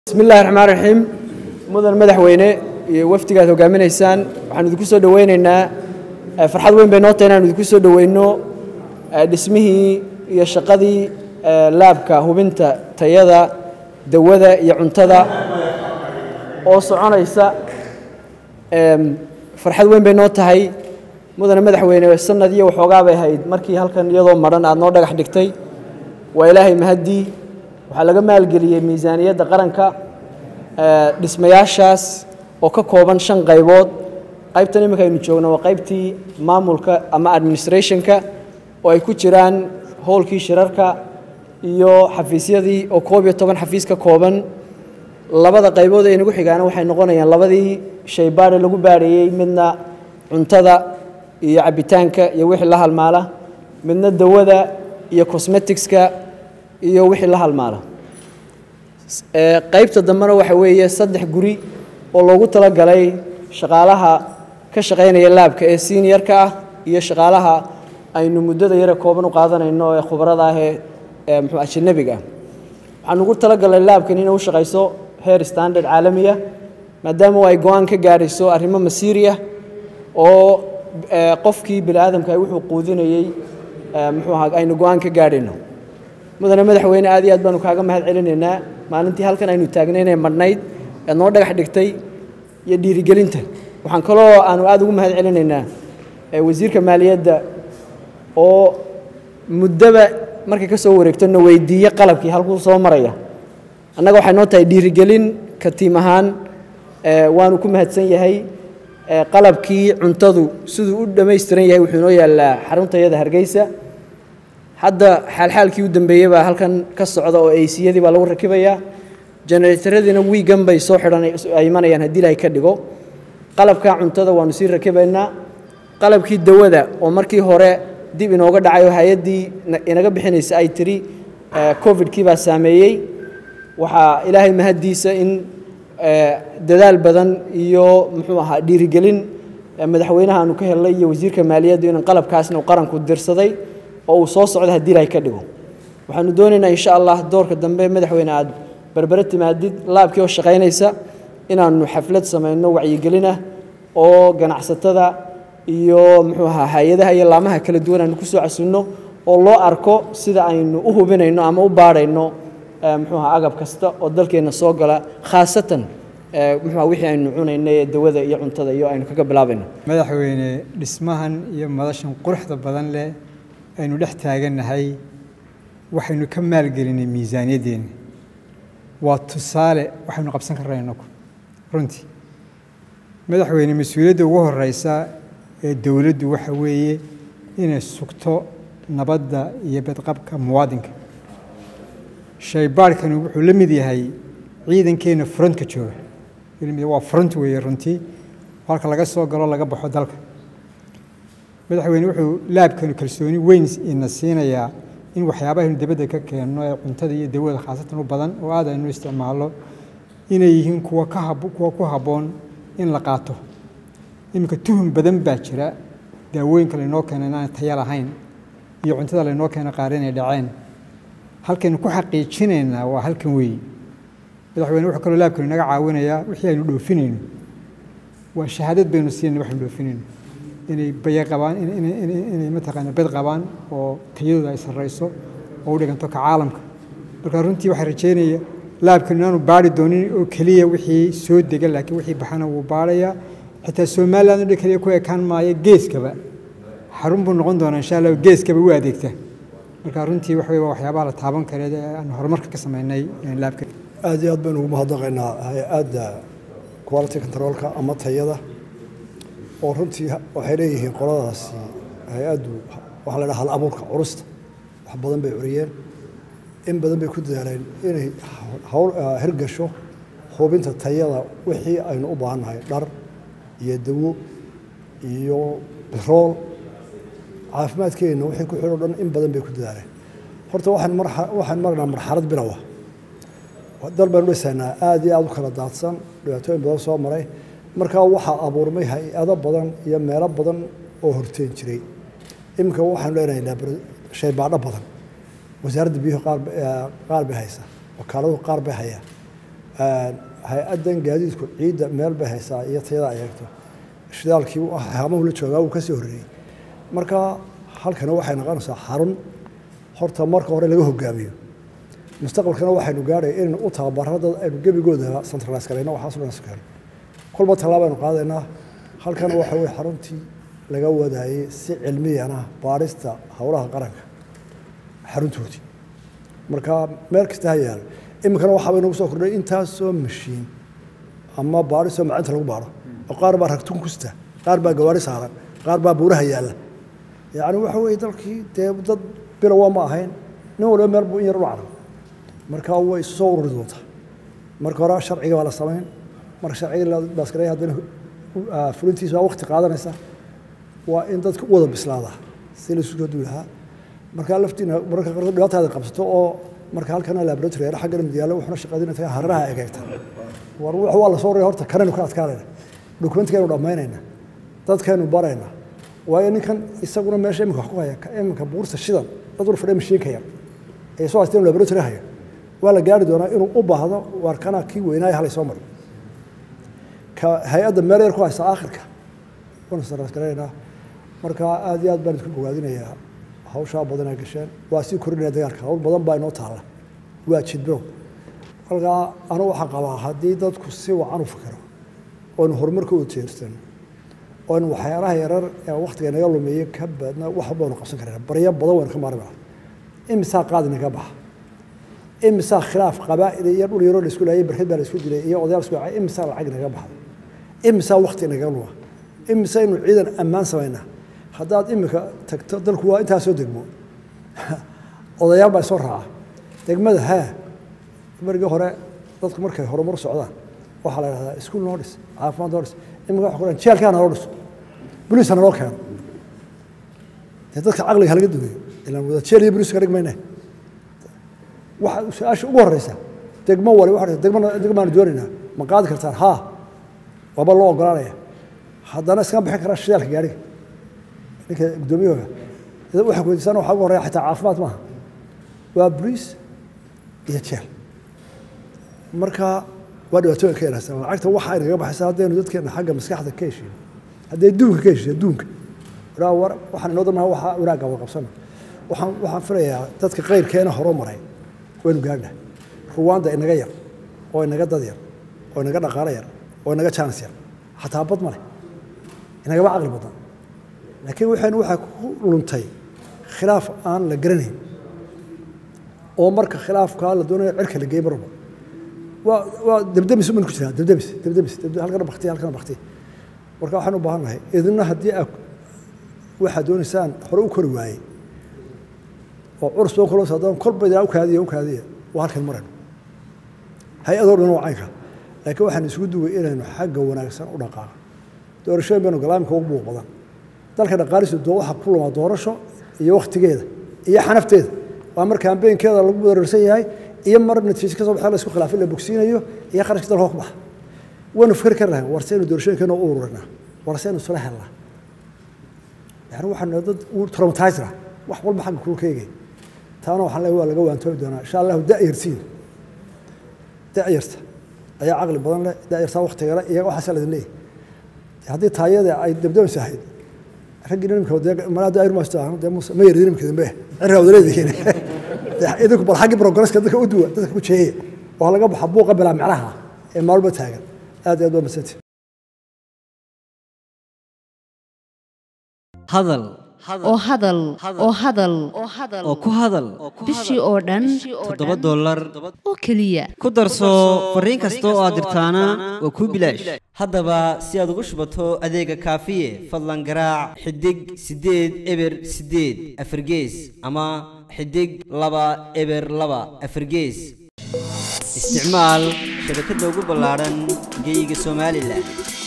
bismi illahi raxmaan raxiim mudan madaxweyne iyo wafdigaad hogaaminaysaan waxaan idinku soo dhoweyneynaa farxad weyn bay noo tahay inaan idinku soo dhoweyno dhismihii iyo shaqadii laabka hubinta tayada dawada iyo cuntada oo soconaysa farxad weyn bay noo tahay mudane madaxweyne sanad iyo waxoogaa bay ahayd markii halkan iyadoo madhan aad noo dhagax dhigtay waa ilaahay mahaddii waxaa laga maalgeliyey miisaaniyadda qaranka dhismayaashaas oo ka kooban shan qaybood qaybtan iminka aynu joogno waa qaybtii maamulka ama administrationka oo ay ku jiraan howlkii shirarka iyo xafiisyadii oo koob iyo toban xafiis ka kooban labada qaybood ee inagu xigaana waxay noqonayaan labadii shay baadhe lagu baadhayey midna cuntada iyo cabbitaanka iyo wixii la halmaala midna dawada iyo cosmeticska iyo wixii la halmaala qaybta dambena waxa weeye saddex guri oo loogu talagalay shaqaalaha ka shaqaynaya laabka ee seniorka ah iyo shaqaalaha aynu muddada yare kooban u qaadanayno ee khubarada ah ee mxuu ajanabiga ah waxaan ugu talagalay laabkan inay u shaqayso heer standard caalamiya maadaama ay go-aan ka gaadhayso arrimo masiiriya oo qofkii bini aadamka wuxuu quudinayey muxuu ahaa aynu go-aan ka gaadhayno mudane madaxweyne aad iyo aad baanu kaaga mahad celinaynaa maalintii halkan aynu taagnaynee madhnayd ead noo dhagax dhigtay iyo dhiirigelinta waxaan kaloo aanu aad ugu mahad celinaynaa wasiirka maaliyadda oo muddaba markay ka soo wareegto na weydiiye qalabkii halkuu soo maraya annaga waxay noo tahay dhiirigelin ka tiim ahaan waanu ku mahadsan yahay qalabkii cuntadu siduu u dhammaystiran yahay wuxuu inoo yaallaa xaruntayada hargeysa hadda xaalxaalkii u dambeeyey baa halkan ka socda oo eysiyadii baa lagu rakibayaa jeneretaradiina wiigan bay soo xidhan ay imanayaan haddii ilahay ka dhigo qalabka cuntada waanu sii rakibaynaa qalabkii dawada oo markii hore dib inooga dhacay oo hay-addii inaga bixinaysa ay tiri covidkii baa saameeyey waxaa ilaahay mahaddiisa in dadaal badan iyo muxuu ahaa dhiirigelin madaxweynaha aanu ka helnay iyo wasiirka maaliyaddu in qalabkaasna uu qaranku dirsaday oo uu soo socdo haddii ilahay ka dhigo waxaanu doonaynaa insha allah doorka dambe madaxweyne aad berbere timaadid laabkii oo shaqaynaysa inaanu xaflad samayno wacyigelinah oo ganacsatada iyo muxuu ahaa hay-adaha iyo laamaha kala duwan aanu ku soo casunno oo loo arko sida aynu u hubinayno ama u baadhayno muxuu ahaa agab kasta oo dalkeenna soo gala khaasatan muxuu wixii aynu cunaynay ee dawada iyo cuntada iyo aynu kaga bilaabayno madaxweyne dhismahan iyo madashan quruxda badan leh aynu dhex taagannahay waxaynu ka maalgelinay miisaaniyaddeena waa tusaale waxaynu qabsan karnaa inagu runtii madaxweyne mas-uuliyadda ugu horeysa ee dowladdu waxa weeye inay sugto nabadda iyo badqabka muwaadinka shaybaadhkani wuxuu la mid yahay ciidankeenna frontka jooga waa front weeye runtii halka laga soo galo laga baxo dalka madaxweyne wuxuu laabkanu kalsooni weyn ina siinayaa in waxyaabahaynu dibadda ka keenno ee cuntada iyo dawada khaasatan u badan oo aad aynu isticmaalno inay yihiin kuwa ka kuwa ku habboon in la qaato iminka tuhum badan baa jira daawooyinka laynoo keena inaanay taya lahayn iyo cuntada laynoo keena qaar inay dhaceen halkaynu ku xaqiijinaynaa waa halkan weeye madaxweyne wuxuu kaloo laabkanu inaga caawinayaa wixii aynu dhoofinayno waa shahaadad baynu siinayna waxaynu dhoofinayno inay baya qabaan inay mataqaana bed qabaan oo tayadooda ay sarrayso oo u dhiganto ka caalamka marka runtii waxaa rajeynaya laabkan inaanu baari doonin oo keliya wixii soo dega laakiin wixii baxana wuu baarayaa xitaa somaliland odhan keliya ku ekaan maayo geeskaba xarun buu noqon doonaa insha allah geeskaba u adeegta marka runtii waxa waa waxyaabaha la taaban kareed ee aan horumarka ka sameynay laabka aad iyo aad baynu ugu mahadnaqaynaa hay-adda quality controlka ama tayada oo runtii waxay leeyihiin qoladaasi hay-addu waxaa la dhaha hal abuurka curusta wax badan bay curiyeen in badan bay ku dadaaleen inay hawl hirgasho hubinta tayada wixii aynu u baahannahay dhar iyo dawo iyo birool caafimaadkeenna wixii ku xidho dhan in badan bay ku dadaaleen horta waxaan mar waxaan marnaa marxalad bilowa dal baynu dhisaynaa aad iyo aad u kala daadsan dhibaatooyin badan soo maray markaa waxaa abuurmay hay-ado badan iyo meelo badan oo horteen jiray iminka waxaanu leenahay shaybaadho badan wasaaradda biyuhu qaar qaar bay haysaa wakaaladuu qaar bay hayaa hay-addan gaadiidku ciidda meel bay haysaa iyo tayada ay eegto shidaalkii haamahu la joogaa wuu kasii horreeyey marka halkana waxay noqonaysaa xarun horta marka hore laga hogaamiyo mustaqbalkana waxaynu gaadhay inaynu u tababaro dad aynu gebigooda centralize garayno waxaas dhan iskeen kolba tallaabaynu qaadaynaa halkana waxa weye xaruntii laga wadaayey si cilmiyana baarista howlaha qaranka xaruntoodii marka meel kasta ha yaalo iminkana waxaaba inagu soo kordhay intaasoo mashiin ama baarisoo macinta lagu baaro oo qaar baa ragtun kusta qaar baa gawaari saaran qaar baa buuraha yaalla yacni waxa weeye dalkii dee dad bilowa ma ahayn nin walba meel buu in yar u carab marka way isu soo ururi doontaa marka hore sharciga baa la samayn marka sharciga la baasgareey haddana fulintiisa waa waqti qaadanaysa waa in dadka u wada bislaadaa si la isu soo duulahaa marka laftiina mararka qaarkood dhibaataada qabsato oo marka halkana laboratory yar xaggan mid yaalla wuxuuna shaqaynaya hararaha egeegta war wax waa la soo raya horta kanaynu ka adkaanayna dokumentkaynu dhammaynayna dadkaynu barayna waayo ninkan isaguna meesha iminka wax ku haya iminka buurta shidan dad ur fadhiya mashiinka yar ee soo haysteen laboratory haya waa la gaari doonaa inuu u baahdo waar kana kii weynaaya halay soo maro ka hay-adda meel yar ku haysa aakhirka waanu sarasgaraynaa marka aad iyo aad baan isku bogaadinayaa hawshaa badanaa gasheen waa sii korinaya dagaalka hawl badan baa inoo taalla waa jidbow markaa anu waxaa qabaa haddii dadku si wacan u fikiro oonu horumarka u jeersano oonu waxyaalaha yarar ee waktiga naga lumeeyey ka baadna wax baanu qabsan karana baryo badan waynu ka maarmi laha imisaa qaadi naga baxa imisaa khilaaf qabaa'il iyo dhul yaroo la isku laayay barkad baa la isku dilay iyo odayaal isku dhacay imisaa lacag naga baxda imisaa wakti naga luma imisaynu ciidan ammaan samaynaa haddaad imika tagto dalku waa intaasoo degmo odayaal baa soo raaca degmada haa margii hore dadku markay horumar socdaan waxaa la yidhahdaa iskuul noo dhis caafimaad noo dhis imika waxa ku dhahan jeelkaa naloo dhiso boliisa naloo keeno dee dadka caqliga halaga dugeeyo ilaan wada jeel iyo boliiska dhig mayne waxa su-aasha ugu horeysa degmo wali waxa degmo degmaanu doonaynaa ma qaadi kartaan haa waaba loo ogolaanaya haddana iskama bixin karaa shidaalka gaadhiga ninka guddoomiyahooga waxa kuweydiisana waxaa ugu horreya xataa caafimaad maaha waa boliis iyo jeel marka waa dhibaatooyin ka yaraysan lacagta waxa ay nagaga baxaysa haddaynu dadkeena xagga maskaxda ka heshiino hadday duunka ka heshiiyo duunka waraa war waxaan inoo damaha waxa wanaagga wada qabsana waxaan waxaan filayaa dadka qayrkeena horoo maray waynu gaadhnaa ruwaanda inaga yar oo inaga dad yar oo inaga dhaqaalo yar oo inaga jaanis yar xataa bad male inagaba caqli badan laakiin waxaynu waxaa ku luntay khilaaf aan la garanayn oo marka khilaafkaa la doonayo cirka la geey marba waa waa debdemis uman ku jiraa debdemis debdemis halkana bakti halkana bakti marka waxaan u baahan nahay idina haddii aa waxaad doonaysaan hore u kori waayey oo curus badan kula socdaan kolba idaa u kaadiya u kaadiya waa halkan marayno hay-adoo dhan waa caynka laakiin waxaan isugu duway inaynu xagga wanaagsan u dhaqaaqo doorashooyin baynu galaamka ugu buuq badan dalka dhaqaalisu doo waxa ku lumaa doorasho iyo wakhtigeeda iyo xanafteeda waa mar kambeynkeeda lagu weerarsan yahay iyo mar natiijo ka soo baxee la isku khilaafin la bogsiinayo iyo kharashka dalka ku baxa waynu fikir kar lahayn war saynu doorashooyinkeena u ururinaa war saynu isula helnaa yani waxaanu dad traumatizera wax walba xagga kulu ka eegay taana waxaan leeyahay waa laga waantoobi doonaa insha allahu da'yartiin da'yarta ayaa caqli badan leh da'yartaa waktiga leh iyo waxaasa ladin leeyahay haddii taayada ay dabdabaysa ahayd raggii nimka malaada ayrumasto dee muuse ma yaridin nimka dambe cirra wadareedihiin idinku bal xaggii progresska dadka u duwa dadka ku jeeyaya oo laga baxa buuqa bilaa micnaha ee maalba taagan aad iyo aad waa masanti hadal oo hadal oo hadal oo ku hadal bishii oo dhan toddoba dollar oo keliya ku darso fariin kasta oo aad dirtaana waa kuu bilaash haddaba si aad ugu shubato adeega kaafiye fadlan garaac xidig siddeed eber siddeed afargees ama xidig laba eber laba afargees isticmaal shabakadda ugu ballaadhan geeyiga somalilan